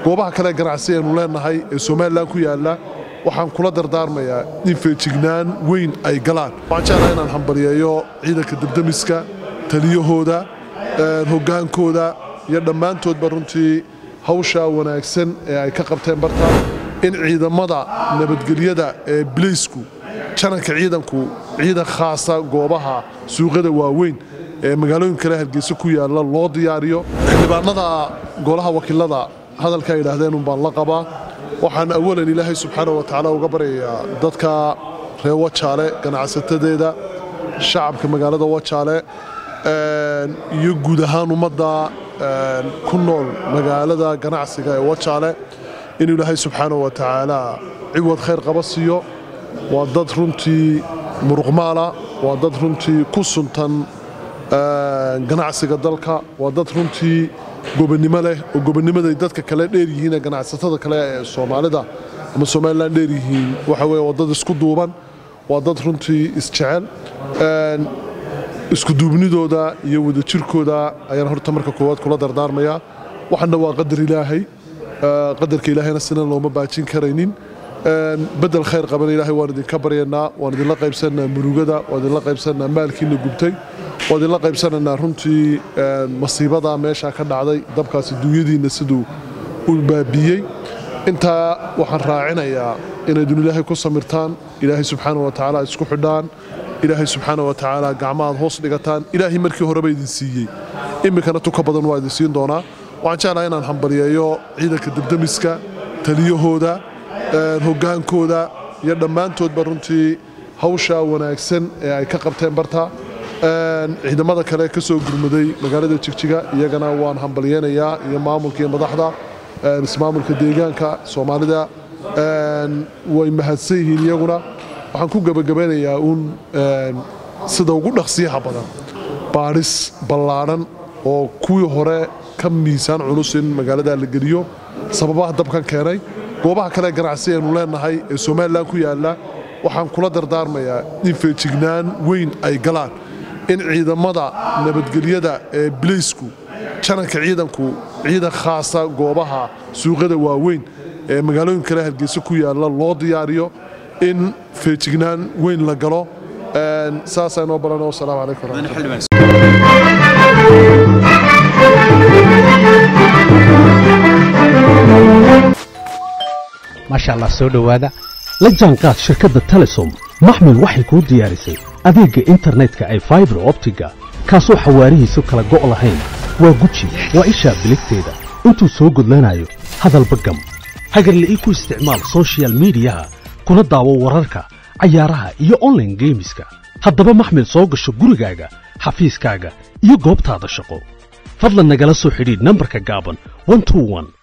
goobaha kale ganacsi aynu leenahay ee somalilan ku yaalla waxaan kula dardaarmayaa in feejignaan weyn ay galaan waxaan jeclaha inaan hambalyeeyo ciidanka debdemiska taliyahooda hoggaankooda iyo dhammaantoodba runtii hawshaa wanaagsan ee ay ka qabteen barta in ciidamada nabadgelyada ee bilaysku jananka ciidanku ciidan khaasa goobaha suuqyada waaweyn ee magaalooyin kale hargeysa ku yaalla loo diyaariyo xildhibaanada golaha wakiilada hadalka ay yidhaahdeen unbaan la qabaa waxaan awalan ilaahay subxaana wa tacaala uga baryayaa dadka reer wajaale ganacsatadeeda shacabka magaalada wajaale iyo guud ahaan ummadda ku nool magaalada ganacsiga ee wajaale inuu ilaahay subxaana wa tacaala ciwad khayr qaba siiyo waa dad runtii muruqmaala waa dad runtii ku suntan ganacsiga dalka waa dad runtii gobonnimo leh oo gobonnimaday dadka kale dheer yihiin ee ganacsatada kale ee soomaalida ama somalilan dheer yihiin waxa weye waa dad isku duuban waa dad runtii isjecel iskuduubnidooda iyo wadajirkooda ayaan horta marka koowaad kula dardaarmayaa waxana waa qadar ilaahay qadarka ilaahayna sinan looma baajin karaynin bedel khayr qabana ilaahay waan idinka baryanaa waan idinla qaybsanaa murugada waan idinla qaybsanaa maalkiina gubtay waan idinla qaybsanaynaa runtii masiibada meesha ka dhacday dabkaasi duunyadiinna siduu u baabiyey intaa waxaan raacinayaa inaydun ilaahay ku samirtaan ilaahay subxaana wa tacaala isku xidhaan ilaahay subxaana wa tacaala gacmaaad hoos dhigataan ilaahay markii horeba idin siiyey iminkana tuka badan waa idin siin doonaa waxaan jeclaha inaan hambalyeeyo ciidanka debdemiska taliyahooda hoggaankooda iyo dhammaantoodba runtii hawshaa wanaagsan ee ay ka qabteen barta ciidamada kale ka soo gurmaday magaalada jigjiga iyagana waan hambalyeynayaa iyo maamulka iyo madaxda ismaamulka deegaanka soomaalida way mahadsan yihiin iyaguna waxaan ku gebagabeynayaa uun sida ugu dhaqsiyaha badan baadhis ballaadhan oo kuwii hore ka miisaan culus in magaalada la geliyo sababaha dabkan keenay goobaha kale ganacsi aynu leenahay ee somalilan ku yaalla waxaan kula dardaarmayaa in feejignaan weyn ay galaan in ciidamada nabadgelyada ee bilaysku jananka ciidanku ciidan khaasa goobaha suuqyada waaweyn ee magaalooyin kale hargeysa ku yaalla loo diyaariyo in feejignaan weyn la galo saasaa inoo baran wasalaamu calaykum waraxmatullahi maasha allah soo dhowaada la jaanqaad shirkadda telesom maxmil waxay kuu diyaarisay adeegga internetka ay faibar optiga kaasoo xawaarihiisu kala go' lahayn waa guji waa ishaa biligteeda intuu soo gudlanayo hadalba gam hagarle ii ku isticmaal sochial midiyaha kuna daawo wararka cayaaraha iyo onlaine geemiska haddaba maxmil soo gasho gurigaaga xafiiskaaga iyo goobtaada shaqo fadlan nagala soo xidhiidh nambarka gaaban